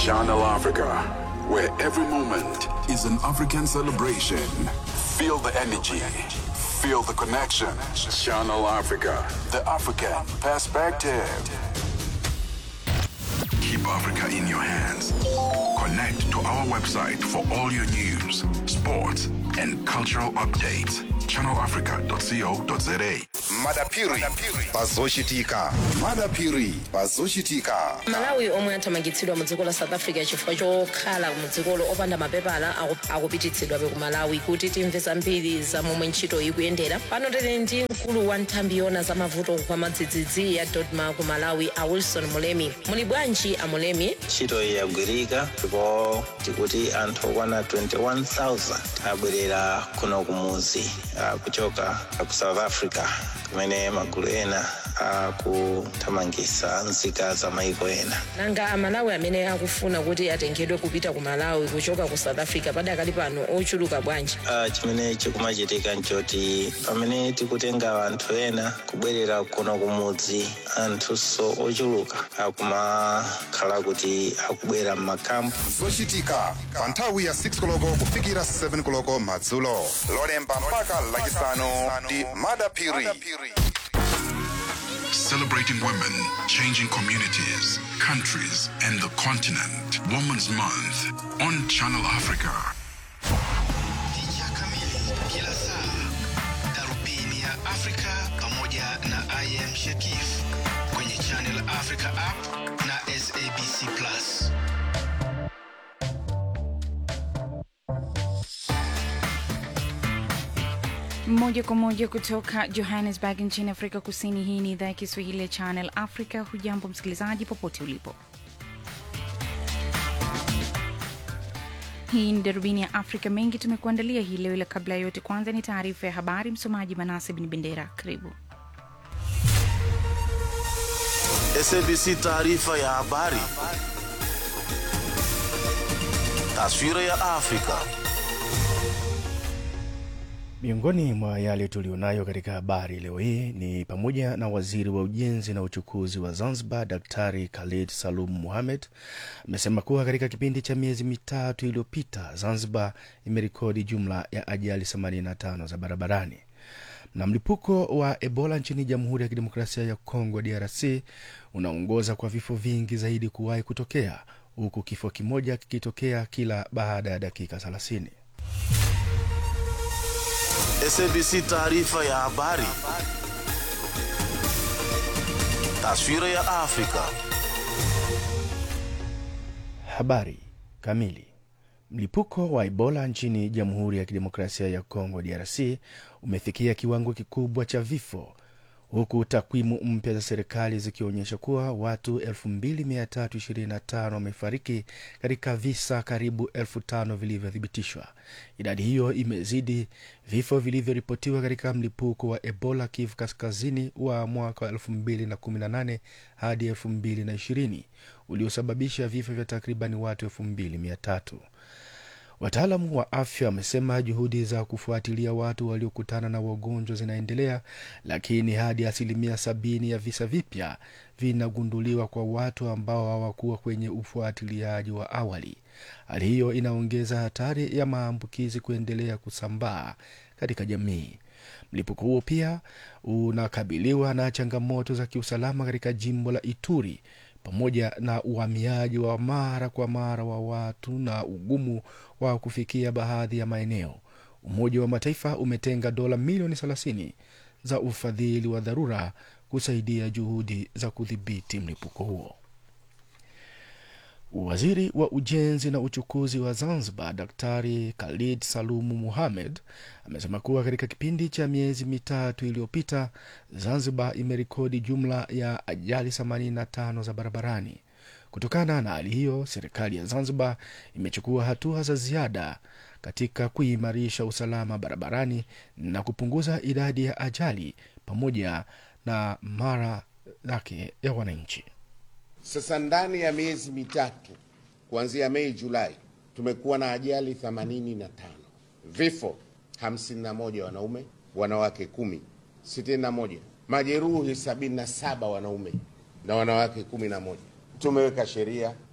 Channel Africa, where every moment is an African celebration. Feel the energy, feel the connection. Channel Africa, the African perspective. Keep Africa in your hands. Connect to our website for all your news, sports, and cultural updates. ChannelAfrica.co.za. madapiri pazoshitika madapiri pazoshitika malawi omwe athamangitsidwa mu dziko la south africa chifukwa chokhala mu dzikolo opanda mapepala aku- akupititsidwabe ku malawi kuti timve zambiri za momwe ntchito ikuyendera pano tili ndi mkulu wa nthambi yona za mavuto kwa madzidzidzi ya dodma ku malawi a wilson mulemi muli bwanji a mulemi ntchito iyi yagwirika ndipo tikuti anthu okwana 21000 abwerera kuno kumuzi ah, kuchoka ku south africa kumene magulu ena akuthamangitsa nzika za maiko ena nanga amalawi amene akufuna kuti atengedwe kupita ku malawi kuchoka ku south africa padakali pano ochuluka bwanji Ah, chimene chikumachitika nchoti pamene tikutenga anthu ena kubwerera kuno kumudzi anthunso ochuluka akumakhala kuti akubwera m'makampu zochitika pa nthawi ya 6 koloko kufikira 7 koloko madzulo lolemba mpaka lachisanu ndi madapiri Celebrating women, changing communities, countries, and the continent. Women's Month on Channel Africa. Picha kamili kila saa, darubini ya Afrika pamoja na I am Shakif kwenye Channel Africa app na SABC Plus. Moja kwa moja kutoka Johannesburg nchini Afrika Kusini. Hii ni idhaa ya Kiswahili ya Channel Africa. Hujambo msikilizaji, popote ulipo. Hii ni darubini ya Afrika. Mengi tumekuandalia hii leo, ila kabla ya yote, kwanza ni taarifa ya habari. Msomaji Manase Bin Bendera, karibu. SABC taarifa ya habari. Taswira ya Afrika. Miongoni mwa yale tulionayo katika habari leo hii ni pamoja na waziri wa ujenzi na uchukuzi wa Zanzibar Daktari Khalid Salum Mohamed amesema kuwa katika kipindi cha miezi mitatu iliyopita Zanzibar imerekodi jumla ya ajali 85 za barabarani. Na mlipuko wa Ebola nchini Jamhuri ya Kidemokrasia ya Kongo DRC unaongoza kwa vifo vingi zaidi kuwahi kutokea huku kifo kimoja kikitokea kila baada ya dakika 30. SABC taarifa ya habari. Taswira ya Afrika. Habari kamili. Mlipuko wa Ebola nchini Jamhuri ya Kidemokrasia ya Kongo DRC umefikia kiwango kikubwa cha vifo huku takwimu mpya za serikali zikionyesha kuwa watu 2325 wamefariki katika visa karibu 5000 vilivyothibitishwa. Idadi hiyo imezidi vifo vilivyoripotiwa katika mlipuko wa Ebola Kivu Kaskazini wa mwaka wa 2018 hadi 2020 uliosababisha vifo vya takribani watu 2300. Wataalamu wa afya wamesema juhudi za kufuatilia watu waliokutana na wagonjwa zinaendelea, lakini hadi asilimia sabini ya visa vipya vinagunduliwa kwa watu ambao hawakuwa kwenye ufuatiliaji wa awali. Hali hiyo inaongeza hatari ya maambukizi kuendelea kusambaa katika jamii. Mlipuko huo pia unakabiliwa na changamoto za kiusalama katika jimbo la Ituri pamoja na uhamiaji wa mara kwa mara wa watu na ugumu wa kufikia baadhi ya maeneo. Umoja wa Mataifa umetenga dola milioni 30 za ufadhili wa dharura kusaidia juhudi za kudhibiti mlipuko huo. Waziri wa ujenzi na uchukuzi wa Zanzibar Daktari Khalid Salumu Muhamed amesema kuwa katika kipindi cha miezi mitatu iliyopita Zanzibar imerekodi jumla ya ajali 85 za barabarani. Kutokana na hali hiyo, serikali ya Zanzibar imechukua hatua za ziada katika kuimarisha usalama barabarani na kupunguza idadi ya ajali pamoja na mara yake ya wananchi. Sasa ndani ya miezi mitatu kuanzia Mei Julai tumekuwa na ajali 85, vifo 51 wanaume, wanawake kumi, 61, majeruhi 77 wanaume na wanawake 11. Tumeweka sheria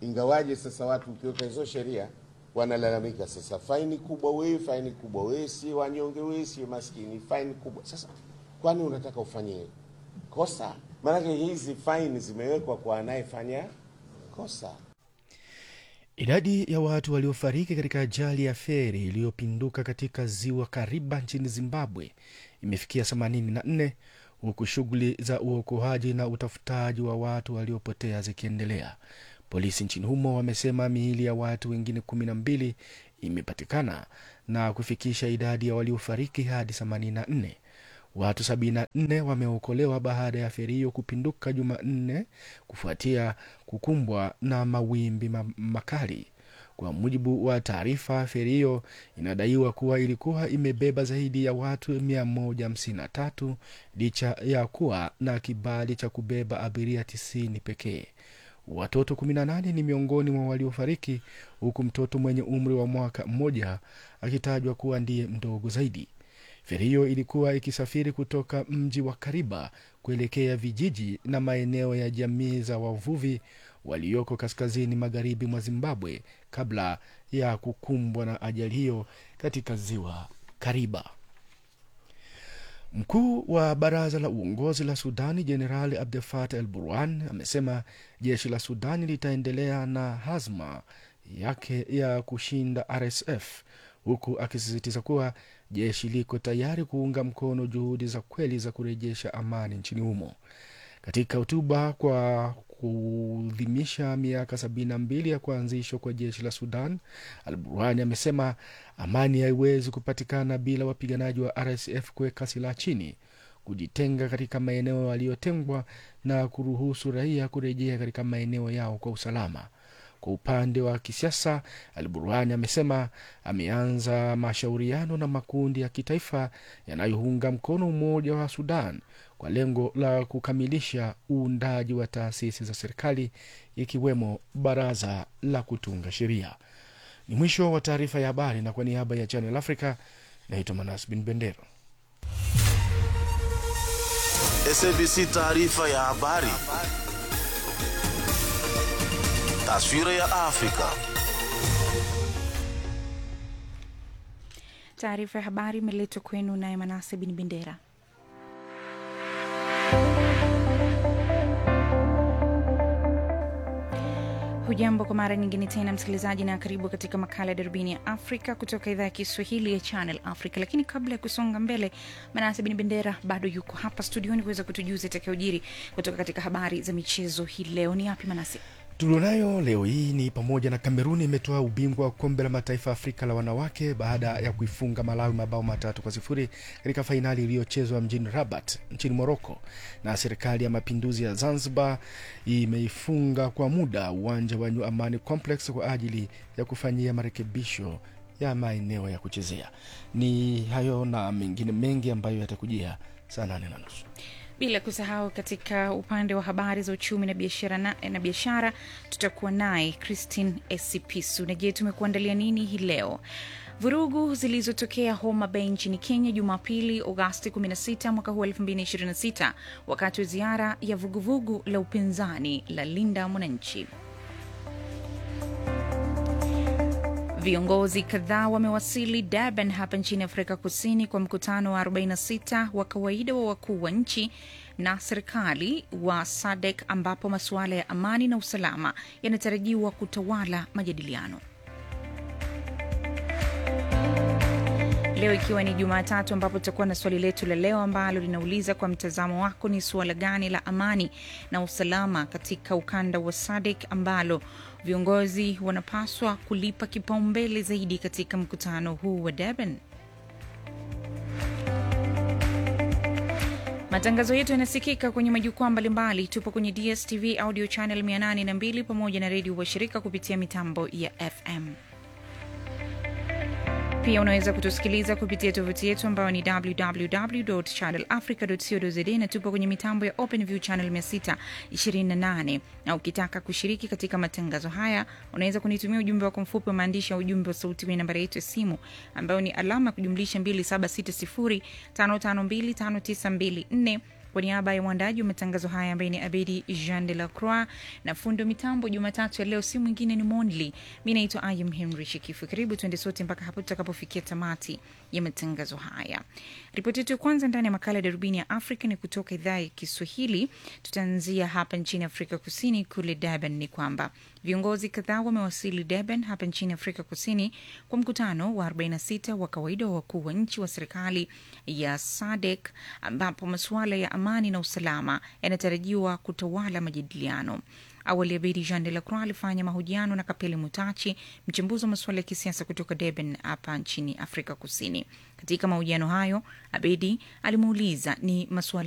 Ingawaje sasa watu ukiweka hizo sheria wanalalamika sasa, faini kubwa we, faini kubwa we, si wanyonge we, si maskini, faini kubwa. Sasa kwani unataka ufanye kosa? Maanake hizi faini zimewekwa kwa anayefanya kosa. Idadi ya watu waliofariki katika ajali ya feri iliyopinduka katika ziwa Kariba nchini Zimbabwe imefikia 84 huku shughuli za uokoaji na utafutaji wa watu waliopotea zikiendelea. Polisi nchini humo wamesema miili ya watu wengine kumi na mbili imepatikana na kufikisha idadi ya waliofariki hadi 84. Watu 74 wameokolewa baada ya feri hiyo kupinduka Jumanne kufuatia kukumbwa na mawimbi ma makali. Kwa mujibu wa taarifa, feri hiyo inadaiwa kuwa ilikuwa imebeba zaidi ya watu 153 licha ya kuwa na kibali cha kubeba abiria 90 pekee. Watoto 18 ni miongoni mwa waliofariki, huku mtoto mwenye umri wa mwaka mmoja akitajwa kuwa ndiye mdogo zaidi. Feri hiyo ilikuwa ikisafiri kutoka mji wa Kariba kuelekea vijiji na maeneo ya jamii za wavuvi walioko kaskazini magharibi mwa Zimbabwe kabla ya kukumbwa na ajali hiyo katika ziwa Kariba. Mkuu wa baraza la uongozi la Sudani Jenerali Abdel Fattah El Burhan amesema jeshi la Sudani litaendelea na hazma yake ya kushinda RSF huku akisisitiza kuwa jeshi liko tayari kuunga mkono juhudi za kweli za kurejesha amani nchini humo. Katika hotuba kwa kuadhimisha miaka sabini na mbili ya kuanzishwa kwa jeshi la Sudan, Al Burhani amesema amani haiwezi kupatikana bila wapiganaji wa RSF kuweka silaha chini, kujitenga katika maeneo yaliyotengwa na kuruhusu raia kurejea katika maeneo yao kwa usalama. Kwa upande wa kisiasa, Al Burhani amesema ameanza mashauriano na makundi ya kitaifa yanayounga mkono umoja wa Sudan kwa lengo la kukamilisha uundaji wa taasisi za serikali ikiwemo baraza la kutunga sheria. Ni mwisho wa taarifa ya habari, na kwa niaba ya Channel Africa naitwa Manas Bin Bendero. SABC taarifa ya habari. Taswira ya Afrika. Taarifa ya habari imeletwa kwenu naye Manase Bin Bendera. Hujambo kwa mara nyingine tena msikilizaji, na karibu katika makala ya darubini ya Afrika kutoka idhaa ya Kiswahili ya Channel Africa. Lakini kabla ya kusonga mbele, Manase Bin Bendera bado yuko hapa studioni kuweza kutujuza itakayojiri kutoka katika habari za michezo hii leo. Ni yapi Manase? tulionayo leo hii ni pamoja na Kameruni imetoa ubingwa wa kombe la mataifa ya Afrika la wanawake baada ya kuifunga Malawi mabao matatu kwa sifuri katika fainali iliyochezwa mjini Rabat nchini Moroko, na serikali ya mapinduzi ya Zanzibar imeifunga kwa muda uwanja wa New Amani Complex kwa ajili ya kufanyia marekebisho ya maeneo ya kuchezea. Ni hayo na mengine mengi ambayo yatakujia saa nane na nusu bila kusahau katika upande wa habari za uchumi na biashara na, na biashara tutakuwa naye Christine Esipisu. Na je, tumekuandalia nini hii leo? Vurugu zilizotokea Homa Bay nchini Kenya Jumapili, Agosti 16 mwaka huu 2026 wakati wa ziara ya vuguvugu la upinzani la Linda Mwananchi. Viongozi kadhaa wamewasili Durban hapa nchini Afrika Kusini kwa mkutano wa 46 wa kawaida wa wakuu wa nchi na serikali wa SADC ambapo masuala ya amani na usalama yanatarajiwa kutawala majadiliano. Leo ikiwa ni Jumatatu, ambapo tutakuwa na swali letu la leo ambalo linauliza kwa mtazamo wako, ni suala gani la amani na usalama katika ukanda wa SADC ambalo viongozi wanapaswa kulipa kipaumbele zaidi katika mkutano huu wa Durban? Matangazo yetu yanasikika kwenye majukwaa mbalimbali. Tupo kwenye DSTV audio channel 802 pamoja na redio washirika kupitia mitambo ya FM. Pia unaweza kutusikiliza kupitia tovuti yetu ambayo ni www.channelafrica.co.za na tupo kwenye mitambo ya OpenView channel 628. Na ukitaka kushiriki katika matangazo haya, unaweza kunitumia ujumbe wako mfupi wa maandishi ya ujumbe wa sauti kwenye nambari yetu ya simu ambayo ni alama ya kujumlisha 276055259254 Kwa niaba ya mwandaji wa matangazo haya ambaye ni Abedi Jean de la Croix na fundo mitambo Jumatatu ya leo, si mwingine ni Monli. Mi naitwa Ayam Henry Shikifu. Karibu tuende sote mpaka hapo tutakapofikia tamati ya matangazo haya. Ripoti yetu ya kwanza ndani ya makala ya darubini ya Afrika ni kutoka idhaa ya Kiswahili. Tutaanzia hapa nchini Afrika Kusini, kule Durban. Ni kwamba viongozi kadhaa wamewasili Durban hapa nchini Afrika Kusini kwa mkutano wa 46 wa kawaida wa wakuu wa nchi wa serikali ya SADC ambapo masuala ya amani na usalama yanatarajiwa kutawala majadiliano. Awali Abedi Jean de la Croix alifanya mahojiano na Kapele Mutachi, mchambuzi wa masuala ya kisiasa kutoka Durban hapa nchini Afrika Kusini. Katika mahojiano hayo, Abedi alimuuliza ni masuala